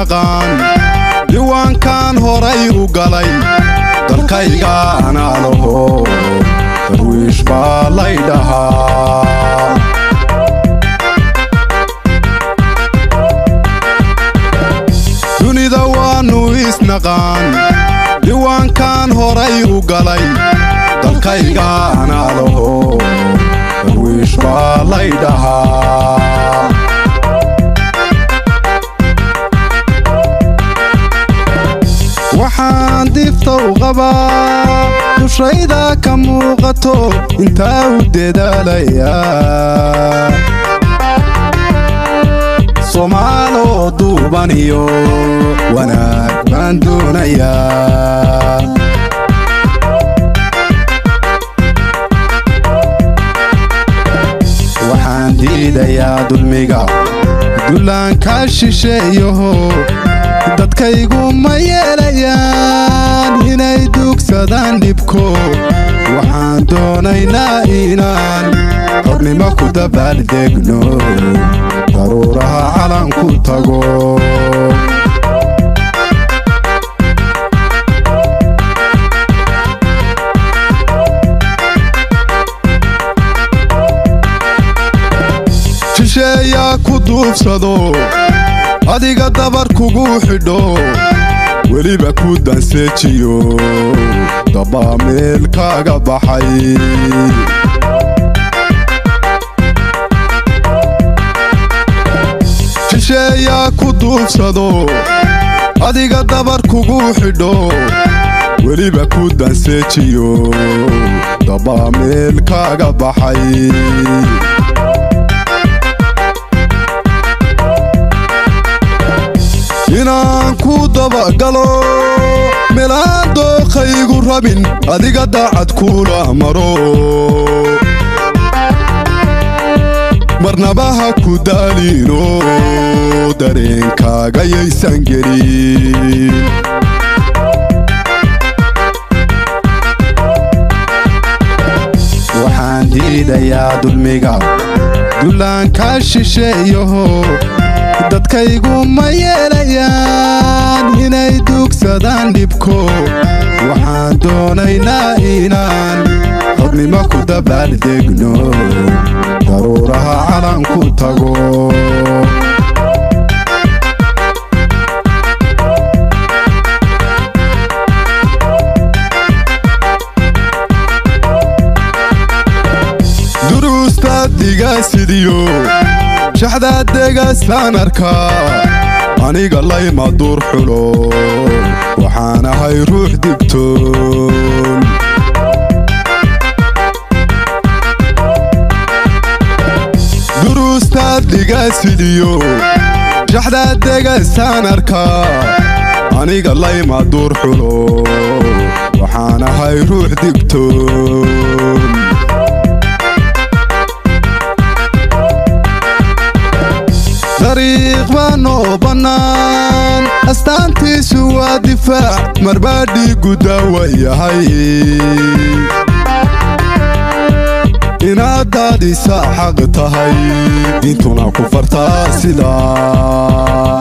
isnaqaan diiwaankan horay u galay dalkayga anaa laho darwiish baa lay dhahaa dunida waannu isnaqaan diiwaankan horay u galay dalkayga anaa laho darwiish baa lay dhahaa waxaan difta u qabaa dushayda ka muuqato intaa u dadaalayaa soomaaloo duuban iyo wanaag baan doonayaa waxaan diidayaa dulmiga dullaankaa shisheeyaho dadkaygu ma yeelayaan inay dugsadaan dhibko waxaan doonaynaa inaan hornimo ku dabaaldegno daruuraha calanku tago shisheeyaa ku duubsado adiga dabar kugu xidho weliba ku danseejiyo dabbaa meel kaaga baxay shisheeyaa ku duubsado adiga dabar kugu xidho weliba ku danseejiyo dabbaa meel kaaga baxay inaan ku dabagalo meelaan dookhaygu rabin adiga daacad kuula maro marnabaha ku daaliino dareenkaaga yaysan gelin waxaan diidayaa dulmiga dullaankaa shisheeyaho dadkaygu ma yeelayaan inay dugsadaan dhibko waxaan doonaynaa inaan hornimo ku dabaaldegno daruuraha calanku tago duruustaad digaasidiyo shaxdaad degaasaan arkaa aniga layma duur xulo waxaan ahay ruux digtoon duruustaad dhigaasidiyo shaxdaad degaasaan arkaa aniga layma duur xulo waxaan ahay ruux digtoon dariiq baa noo bannaan astaantiisu waa difaac marbaa dhiiggu daawa yahay inaad daadisa xaq tahay diintuna ku fartaa sidaa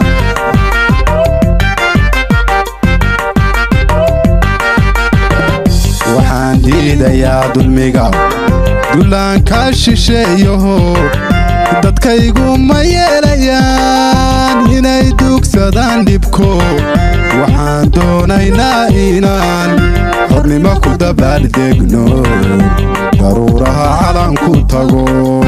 waxaan diidayaa dulmiga dullaankaa shisheeyaho dadkaygu ma yeelayaan inay dugsadaan dhibko waxaan doonaynaa inaan hornimo ku dabaaldegno daruuraha calanku tago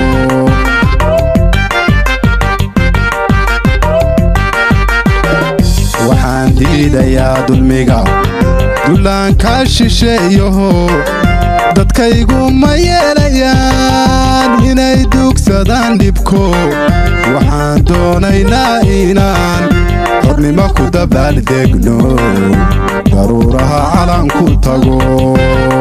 waxaan diidayaa dulmiga dullaankaa shisheeyaho dadkaygu ma yeelayaan inay dugsadaan dhibko waxaan doonaynaa inaan hornimo ku dabaaldegno daruuraha calanku tago